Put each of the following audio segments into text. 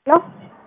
Hello?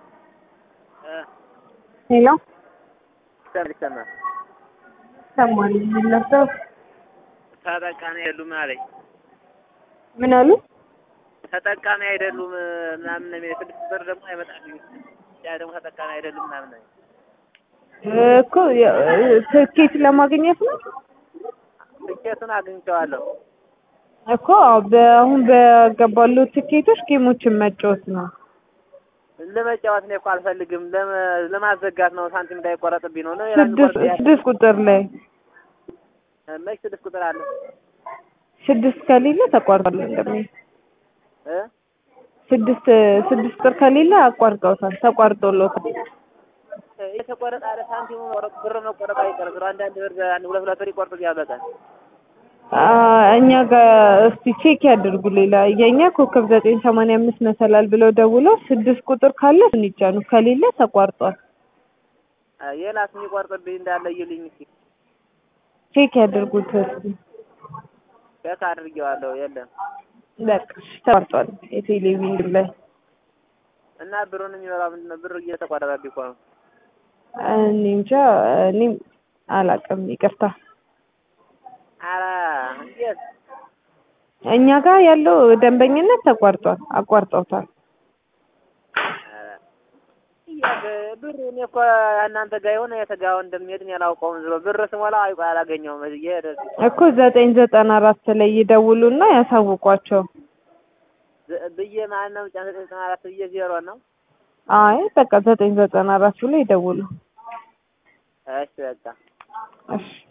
Hello? ይሰማል። ሰማል ለሰው ተጠቃሚ አይደሉም አለኝ። ምን አሉ? ተጠቃሚ አይደሉም ምናምን ነው የሚለኝ። ስድስት ብር ደግሞ አይመጣልኝ። ያ ደግሞ ተጠቃሚ አይደሉም ምናምን ነው። እኮ ትኬት ለማግኘት ነው ትኬቱን አግኝቼዋለሁ። እኮ በአሁን በገባሉ ትኬቶች ጌሞችን መጫወት ነው። ለመጫወት ነው እኮ አልፈልግም። ለመ- ለማዘጋት ነው ሳንቲም እንዳይቆረጥብኝ ነው። ሌላ ስድስት የሚቆርጥ ያለ- ስድስት ቁጥር ላይ መች ስድስት ቁጥር አለ ስድስት ከሌለ ተቋርጧል። እንደሚ እ ስድስት ስድስት ቁጥር ከሌለ አቋርጠውታል፣ ተቋርጦሎታል። የተቆረጠ አለ ሳንቲሙ መቆረጥ ብር መቆረጥ አይቀርም። ብር አንዳንድ ብር አንድ ሁለት ሁለት ብር ይቆርጡኛል በቀን። አ እኛ ጋር እስቲ ቼክ ያድርጉ። ሌላ የኛ ኮከብ ዘጠኝ ሰማንያ አምስት መሰላል ብለው ደውለው ስድስት ቁጥር ካለ እሱን ይጫኑ፣ ከሌለ ተቋርጧል። የላስ የሚቆርጥብኝ እንዳለ እዩልኝ እስኪ። ቼክ ያድርጉት እስቲ። ቼክ አድርጌዋለሁ የለም በቃ እሺ፣ ተቋርጧል የቴሌቪዥን ላይ እና ብሩን የሚበላው ምንድን ነው? ብር እየተቆረጠብኝ እኮ ነው። እኔ እንጃ እኔም አላውቅም፣ ይቅርታ። ኧረ እንዴት እኛ ጋር ያለው ደንበኝነት ተቋርጧል፣ አቋርጠውታል። ኧረ እያለ ብር እኔ እኮ እናንተ ጋር የሆነ የተጋው እንደሚሄድ እኔ አላውቀውም። ዝሮ ብር ስሞላ አይቆ አላገኘውም እየሄደ እኮ ዘጠኝ ዘጠና አራት ላይ ይደውሉና ያሳውቋቸው። ዝ- ብዬ ማን ነው ጫን ዘጠኝ ዘጠና አራት ብዬ ዜሮ ነው። አይ በቃ ዘጠኝ ዘጠና አራት ብሎ ይደውሉ። እሺ በቃ እሺ